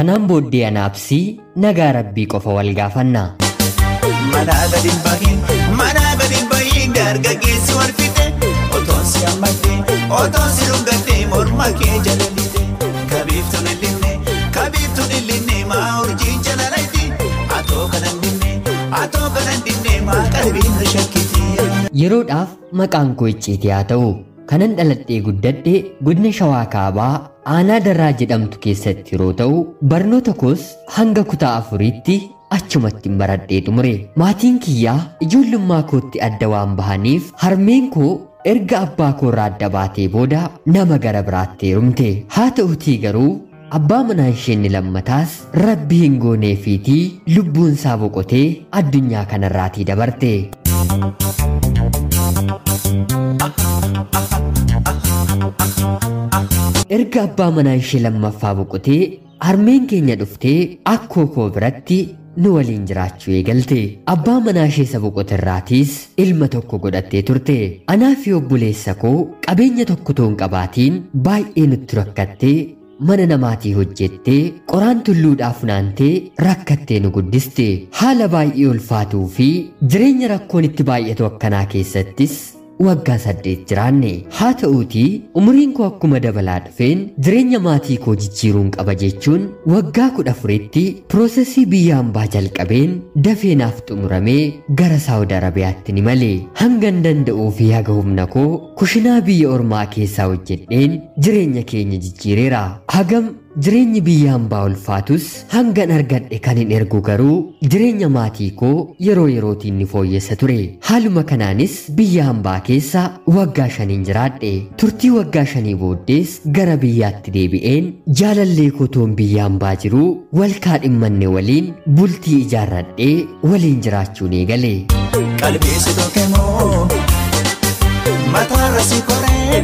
kanaan booddee anaabsii nagaa rabbii qofa wal gaafanna. Manaa gadi hin bahin, manaa gadi hin bahin dargaggeessi wal fixe. Otoon si hammatee, otoon si dhungattee morma kee jala lite. Kabiiftuun illinne, kabiiftuun illinne maa urjii jala layti. Atoo kanan dinne, atoo kanan dinne maa qalbiin na shakkiti. Yeroodhaaf maqaan koo icciitii haa ta'u kanan dhaladhee guddadhe godina shawaa kaabaa aanaa darraa jedhamtu keessatti yeroo ta'u barnoota koos hanga kutaa afuriitti achumatti baradhee xumure maatiin kiyyaa ijoollummaa kootti adda waan bahaniif harmeen koo erga abbaa koorraa adda baatee booda nama gara biraatti heerumte haa ta'utii garuu abbaa manaa isheen lammataas rabbi hin gooneefiitii lubbuun isaa boqotee addunyaa kanarraatii dabarte. erga abbaa manaa ishee lammaffaa boqotee harmeen keenya dhuftee akkoo koo biratti nu waliin jiraachuu eegalte abbaa manaa ishee isa boqote irraatiis ilma tokko godhattee turte anaa fi obboleessa koo qabeenya tokko toon qabaatiin baay'ee nutti rakkattee mana namaatii hojjettee qoraan tulluudhaa funaantee rakkattee nu guddiste haala baay'ee ulfaatuu fi jireenya rakkoon itti baay'atu akkanaa keessattis waggaa saddeet jiraanne haa ta'uutii umuriin koo akkuma dabalaa dhufeen jireenya maatii koo jijjiiruun qaba jechuun waggaa kudha afuritti piroosesii biyya hambaa jalqabeen dafeenaaf xumuramee gara saawud arabiyaatti ni male hangan danda'uu fi haga humna koo kushinaa biyya ormaa keessaa hojjedheen jireenya keenya jijjiireera hagam jireenyi biyya hambaa ulfaatus hangan argadhe kan hin ergu garuu jireenya maatii koo yeroo yerootiin ni fooyyessa ture haaluma kanaanis biyya hambaa keessa waggaa shaniin jiraadhe turtii waggaa shanii booddees gara biyyaatti deebi'een jaalallee kotoon biyya hambaa jiruu wal kaadhimmanne waliin bultii ijaarradhee waliin jiraachuun eegale. Qalbii si tokke moo mataarra si koree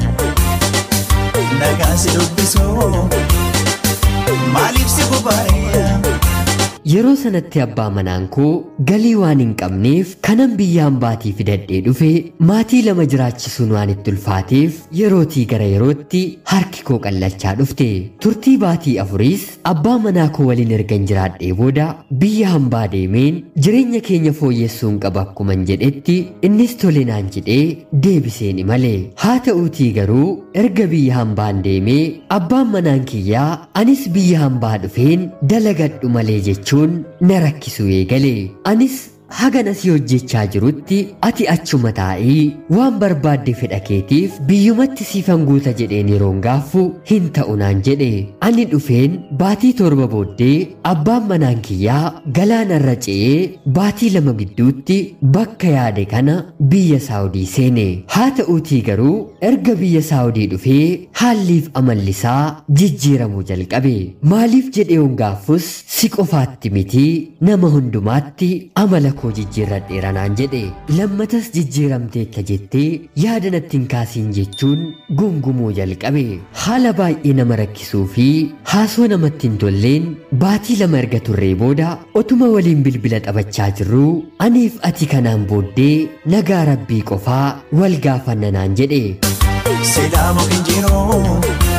nagaan si dubbisuu maaliif si gubaa'ee. Yeroo sanatti abbaa manaan koo galii waan hin qabneef kanan biyya hambaatii fidadhee dhufe maatii lama jiraachisuun waan itti ulfaateef yerootii gara yerootti harki koo qallachaa dhufte turtii baatii afuriis abbaa manaa koo waliin ergan jiraadhee booda biyya hambaa deemeen jireenya keenya fooyyessuun qaba akkuman jedhetti innis tole naan jedhee deebiseen imale haa ta'uutii garuu erga biyya hambaan deemee abbaan manaan kiyyaa anis biyya hambaa dhufeen dalagadhu malee jechuun jechuun na rakkisuu eegale anis hagan asii hojjechaa jirutti ati achuma taa'ii waan barbaadde fedha keetiif biyyumatti siifan guuta jedheen yeroon gaaffu hin ta'u naan jedhe ani dhufeen baatii torba booddee abbaan manaan kiyyaa galaanarra ce'ee baatii lama gidduutti bakka yaade kana biyya saawudii seene haa ta'uutii garuu erga biyya saawudii dhufee haalliif amallisaa jijjiiramuu jalqabe maaliif jedheeun gaaffus si qofaatti mitii nama hundumaatti amala koo jijjiirradheera naan jedhe lammatas jijjiiramteetta jettee yaada natti hin kaasiin jechuun gungumuu jalqabe haala baay'ee nama rakkisuu fi haasoo namatti hin tolleen baatii lama erga turree booda otuma waliin bilbila taphachaa jirruu aniif ati kanaan booddee nagaa rabbii qofaa wal gaafanna naan jedhe Silaa mukin jiru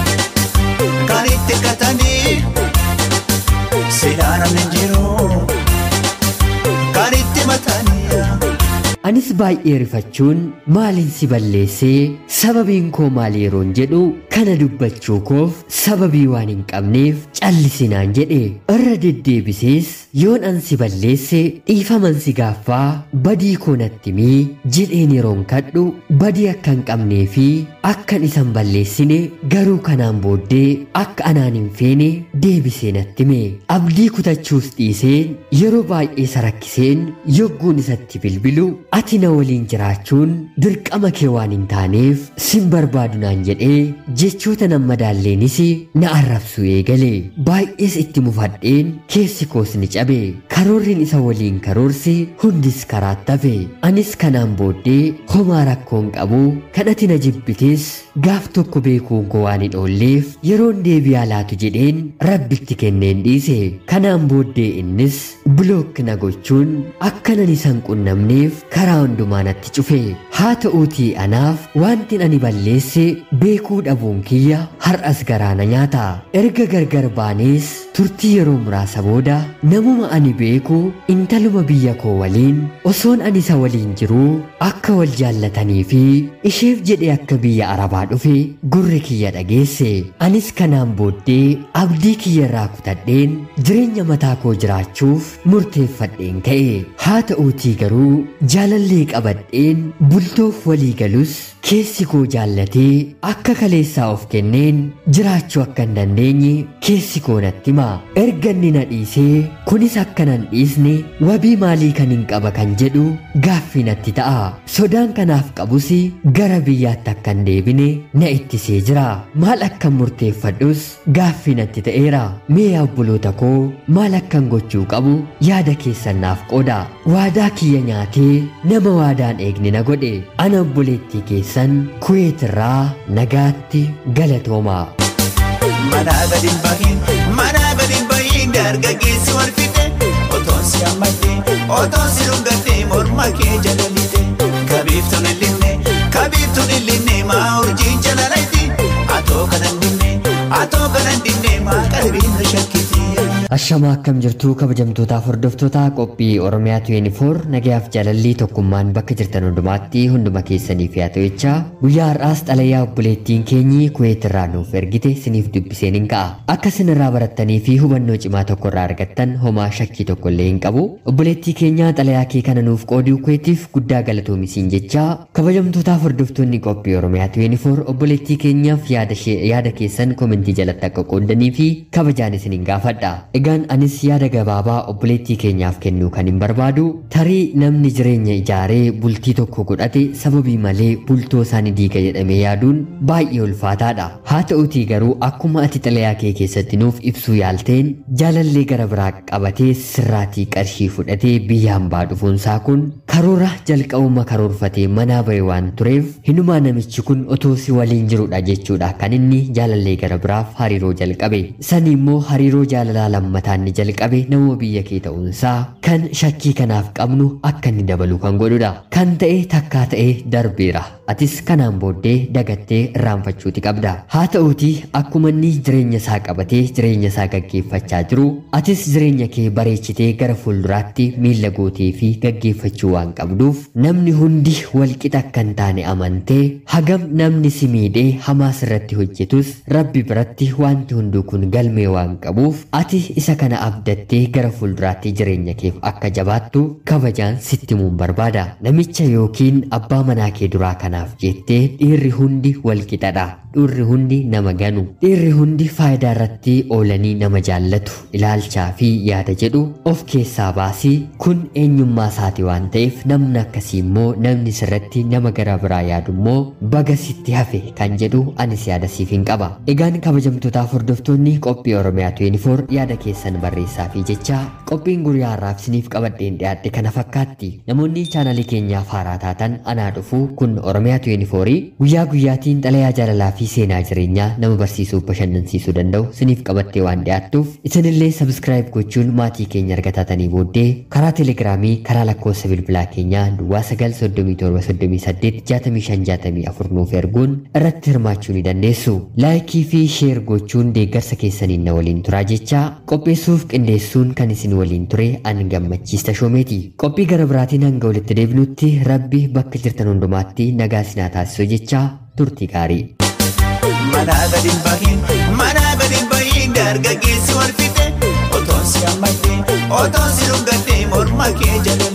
kan itti katanii silaa namni jiru kan itti matanii. Anis baay'ee rifachuun maaliin si balleessee sababiin koo maal yeroon jedhu kana dubbachuu koof sababii waan hin qabneef callisinaan jedhe irra deddeebisees yoon an si balleesse dhiifaman si gaaffaa badii koo natti mii jedheen yeroon kadhu badii akka hin qabnee fi akkan isan balleessine garuu kanaan booddee akka anaan hin feene deebisee natti mee abdii kutachuus dhiiseen yeroo baay'ee isa rakkiseen yogguun isatti bilbilu ati na waliin jiraachuun dirqama kee waan hin taaneef sin barbaadu naan jedhee jechoota nan madaalleenis na arrabsu eegale baay'ees itti mufadheen keessi koos ni cabe karoorriin isa waliin karoorsi hundis karaatti hafe anis kanaan booddee homaa rakkoon qabu kadhati na jibbitees gaaf tokko beekuun koo waan hin oolleef yeroon deebi'aa laatu jedheen rabbitti kenneen dhiise kanaan booddee innis bilook na gochuun akkanan isan qunnamneef karaa hundumaa natti cufe haa ta'uutii anaaf wanti ani balleesse beekuu dhabuun kiyya har'as garaana nyaata erga gargar baanees turtii yeroo muraasa booda namuma ani beeku intaluma biyya koo waliin osoon ani isa waliin jiruu akka wal jaallatanii fi isheef jedhe akka biyya arabaa dhufe gurri kiyya dhageesse anis kanaan booddee abdii kiyya irraa kutadheen jireenya mataa koo jiraachuuf murteeffadheen ka'e haa ta'uutii garuu jaalallee qabadheen bultoof walii galus keessi koo jaallatee akka kaleessaa of kenneen jiraachuu akka hin dandeenye keessi koo natti hima erga inni na dhiisee kunis akka nan dhiisne wabii maalii kan hin qaba kan jedhu gaaffii natti ta'a sodaan kanaaf qabus gara biyyaatti akka hin deebine na ittisee jira maal akkan murteeffadhus gaaffii natti ta'eera mee obboloota koo maal akkan gochuu qabu yaada keessan naaf qooda waadaa kiyya nyaatee nama waadaan eegne na godhe ana obboleettii keessan kuweetirraa nagaatti galatoomaa. Manaa gadi hin bahin, manaa gadi hin bahin dargaggeessi wal fixe. Otoon si hammatee, otoon si dhungattee morma kee jala lite. Kabiiftuun illinne, kabiiftuun illinne maa urjiin jala layti. Atoo kanan dinne, atoo kanan dinne maa qalbiin na shakkiti. Ashama akkam jirtuu kabajamtootaaf hordoftootaa qophii Oromiyaa 24 nagayaaf jaalallii tokkummaan bakka jirtan hundumaatti hunduma keessaniif yaa ta'echaa guyyaa har'aas xalayaa obboleettiin keenyi kuweet irraa nuuf ergite siniif dubbiseen hin ka'a. Akka isin irraa barattanii fi hubannoo cimaa tokko irraa argattan homaa shakkii tokko illee hin qabu. Obboleettii keenya xalayaa kee kana nuuf qooduu kuweetiif guddaa galatoomisiin jechaa kabajamtootaaf hordoftoonni qophii Oromiyaa 24 obboleettii keenyaaf yaada keessan komentii jalatti akka qoodanii fi kabajaan isin hin gaafadha. Egaan anis yaada gabaabaa obboleettii keenyaaf kennuu kan hin barbaadu tarii namni jireenya ijaaree bultii tokko godhate sababii malee bultoo isaanii diiga jedhamee yaaduun baay'ee ulfaataadha. Haa ta'utii garuu akkuma ati xalayaa kee keessatti nuuf ibsuu yaalteen jaalallee gara biraa qabatee sirraatii qarshii fudhatee biyya hambaa dhufuunsaa kun karoora jalqabuma karoorfatee manaa bahe waan tureef hinumaa namichi kun otoo si waliin jirudha jechuudha kan inni jaalallee gara biraaf hariiroo jalqabe. Sani immoo hariiroo jaalalaa lammataan ni jalqabe nama biyya kee ta'uunsaa kan shakkii kanaaf qabnu akka inni dabalu kan godhudha. Kan ta'e takkaa ta'e darbeera. Atis kanaan booddee dagattee irraanfachuuti qabda. Haa ta'uutii akkuma inni jireenya isaa qabatee jireenya isaa gaggeeffachaa jiru atis jireenya kee bareechitee gara fuulduraatti miila gootee fi gaggeeffachuu waan qabduuf namni hundi walqixa akka hin taane amantee hagam namni si miidhee hamaa sirratti hojjetus rabbi biratti wanti hunduu kun galmee waan qabuuf ati isa kana abdattee gara fuulduraatti jireenya keef akka jabaattu kabajaan sitti muun barbaada. Namicha yookiin abbaa manaa kee duraa kanaaf jettee dhiirri hundi walqixadha. Dhiirri hundi nama ganu. Dhiirri hundi faayidaa irratti oolanii nama jaallatu. Ilaalchaa fi yaada jedhu of keessaa baasii kun eenyummaa isaati waan ta'eef namni akkasii immoo namni sirratti nama gara biraa yaadu immoo baga sitti hafe kan jedhu anis yaada siif hin qaba. Egaan kabajamtootaaf hordoftoonni qophii Oromiyaa 24 yaada keessan barreessaa fi jecha qophiin guyyaa har'aaf isiniif qabadheen dhiyaadhe kana fakkaatti. Namoonni chaanalii keenyaaf haaraa taatan anaa dhufu kun Oromiyaa 24 guyyaa guyyaatiin xalayaa jaalalaa fi seenaa jireenyaa nama barsiisuu bashannansiisuu danda'u isiniif qabattee waan dhiyaattuuf isinillee sabskiraayib gochuun maatii keenya arga taatanii booddee karaa teelegiraamii karaa lakkoofsa bilbilaa keenyaa duwwaa 937 nuuf erguun irratti hirmaachuu ni dandeessu. Laayikii fi sheer gochuun deeggarsa keessaniin na waliin turaa jecha qopheessuuf qindeessuun kan isin waliin ture an gammachiista shoomeeti. Qophii gara biraatiin hanga walitti deebinutti rabbi bakka jirtan hundumaatti nagaa isin haa taasisu jecha turtii gaarii. Manaa gadi hin bahin, manaa gadi hin bahin dargaggeessi wal fixe. Otoon si hammatee, otoon si dhungattee morma kee jala